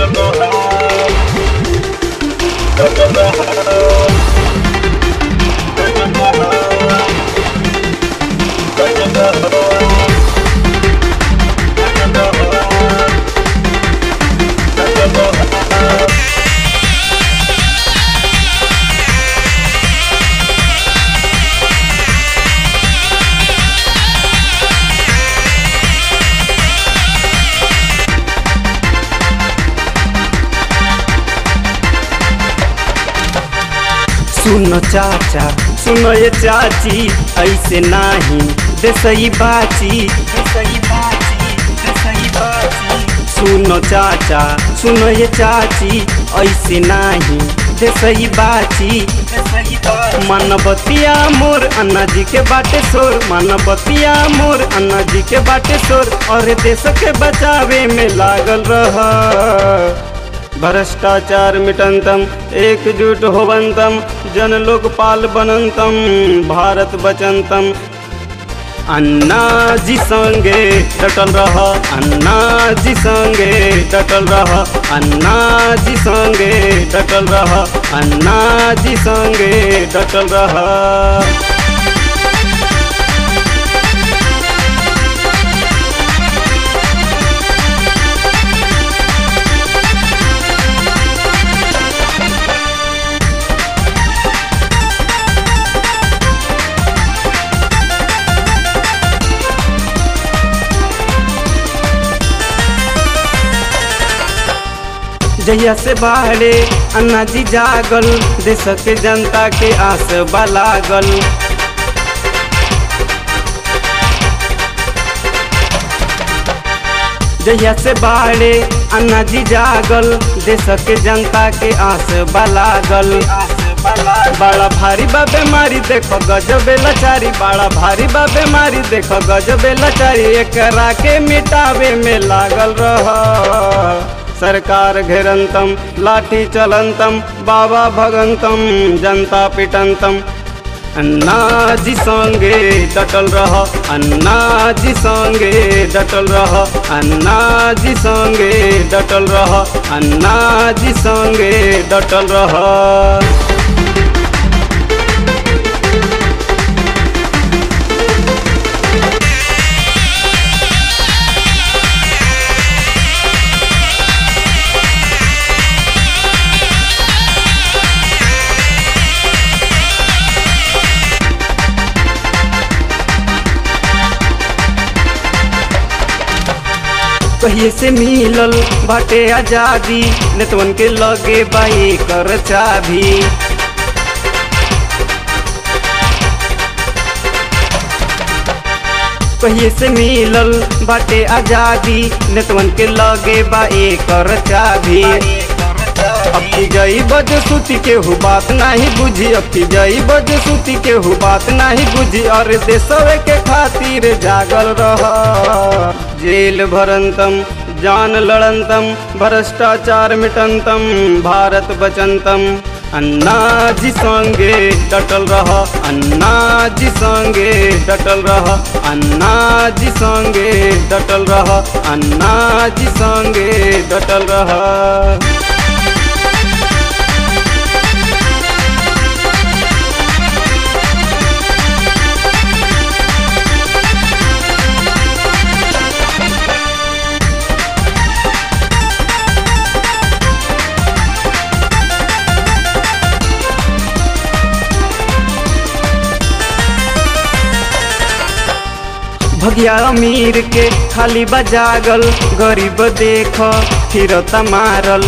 सुनो चाचा सुनो ये चाची ऐसे नाही देसई बाची देसई बाची देसई बाची सुनो चाचा सुनो ये चाची ऐसे नाही देसई बाची देसई बाची मानवतिया मोर अन्ना जी के बाटे शोर मानवतिया मोर अन्ना जी के बाटे शोर और देश के बचावे में लागल रहा भ्रष्टाचार मिटंतम एकजुट होवंतम जन लोकपाल बनंतम भारत बचंतम अन्ना जी संगे डटल रह अन्ना जी संगे डटल रह अन्ना जी संगे डटल रह अन्ना जी संगे डटल रह जहिया से बाहरे अन्ना जी जागल देश के जनता के आस लागल जहिया से बाहरे अन्ना जी जागल देश के जनता के आस लागल बड़ा भारी बा बीमारी देखो गजबे लाचारी बड़ा भारी बा बीमारी देखो गजबे लाचारी एकरा के मिटावे में लागल रह सरकार घेरंतम लाठी चलंतम बाबा भगंतम जनता पिटंतम अन्ना जी संगे डटल रह अन्ना जी संगे डटल रह अन्ना जी संगे डटल रह अन्ना जी संगे डटल रह कहिए से मिलल बाटे आजादी नेतवन के लगे बाई कर चाभी कहिए से मिलल बाटे आजादी नेतवन के लगे बाई कर चाभी अब की जई बज सूती के हु बात नहीं बुझी अब की जई बज सूती के हु बात नहीं बुझी और देशवे के खातिर जागल रह जेल भरंतम जान लड़ंतम भ्रष्टाचार मिटंतम भारत बचंतम अन्ना जी संगे डटल रह अन्ना जी संगे डटल रह अन्ना जी संगे डटल रह अन्ना जी संगे डटल रह भगिया अमीर के खाली बजागल गरीब देख फिरता मारल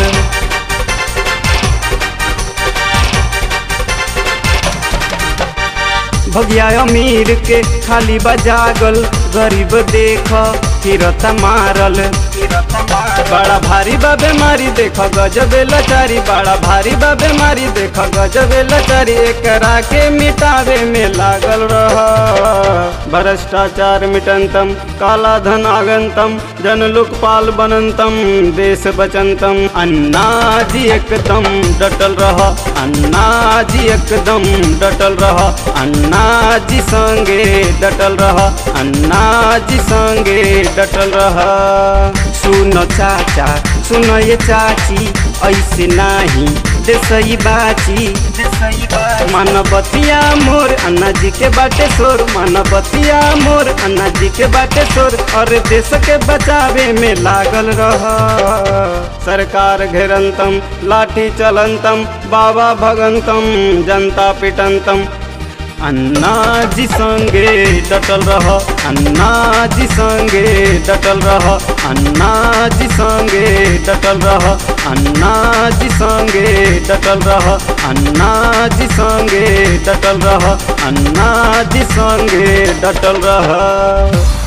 भगिया अमीर के खाली बजागल गरीब देख फिरता मारल बड़ा भारी बा बीमारी देख गजबे लाचारी बड़ा भारी बा बीमारी देख गजबे लाचारी एकरा के मिटावे में लागल रह भ्रष्टाचार मिटंतम काला धन आगंतम जन लोकपाल बनंतम देश बचंतम अन्ना जी एकदम डटल रह अन्ना जी एकदम डटल रह अन्ना जी संगे डटल रह अन्ना जी संगे डटल रह सुनो चाचा सुन ये चाची ऐसे नाही देसई बाची मानवतिया मोर अन्ना जी के बाटे शोर मानवतिया मोर अन्ना जी के बाटे शोर और देश के बचावे में लागल रह सरकार घेरंतम लाठी चलंतम बाबा भगंतम जनता पिटंतम अन्ना जी संगे डटल रह अन्ना जी संगे डटल रह अन्ना जी संगे डटल रह अन्ना जी संगे डटल रह अन्ना जी संगे डटल रह अन्ना जी संगे डटल रह